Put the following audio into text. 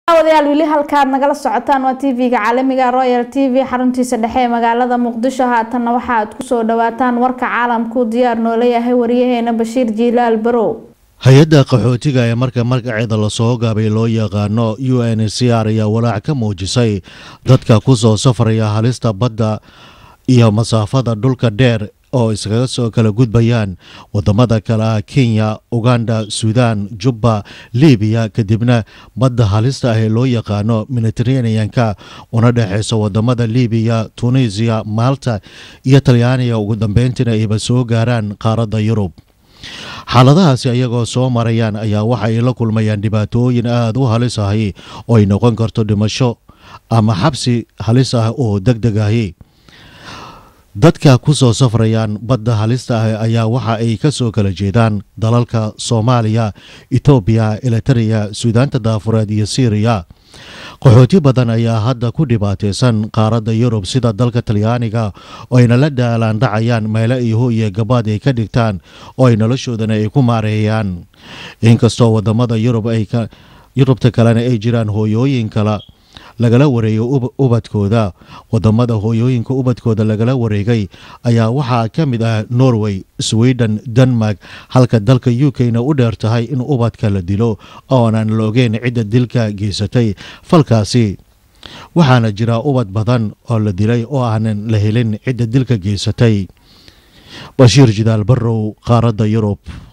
wadayaal weli halkaad nagala socotaan waa tv-ga caalamiga royal t v xaruntiisa dhexe ee magaalada muqdisho haatanna waxa aad kusoo dhawaataan warka caalamku diyaar noola yahay waryaheena bashiir jiilaal barow hay-adda qaxootiga ee marka magaceeda lasoo gaabay loo yaqaano u n c r ayaa walaac ka muujisay dadka kusoo safraya halista badda iyo masaafada dhulka dheer oo iskaga soo kala gudbayaan wadamada kale ah kenya uganda suudaan jubba libiya kadibna badda halista ah ee loo yaqaano mediteraneanka una dhexeysa wadamada libiya tunisiya malta iyo talyaaniga ugu dambeyntiina ayba soo gaaraan qaaradda yurub xaaladahaasi ayagoo soo marayaan ayaa waxa ay la kulmayaan dhibaatooyin aada u halis ahi oo ay noqon karto dhimasho ama xabsi halis ah oo deg deg ahi dadka ku soo safrayaan badda halista ah ayaa waxa ay ka soo kala jeedaan dalalka soomaaliya etoobiya elitereya suudaanta daafureed iyo syriya qaxooti badan ayaa hadda ku dhibaataysan qaaradda yurub sida dalka talyaaniga oo ayna la dhaalaan dhacayaan meelo iho iyo gabaad ay ka dhigtaan oo ay noloshoodana ay ku maareeyaan inkastoo wadamada yurub ay yurubta kalena ay jiraan hooyooyin kala lagala wareeyo ubadkooda wadamada hooyooyinka ubadkooda lagala wareegay ayaa waxaa ka mid ah norway sweden denmark halka dalka u k-na u dheer tahay in ubadka la dilo oonan la ogeyn cidda dilka geysatay falkaasi waxaana jira ubad badan oo la dilay oo aanan la helin cidda dilka geysatay bashiir jidaal barow qaaradda yurub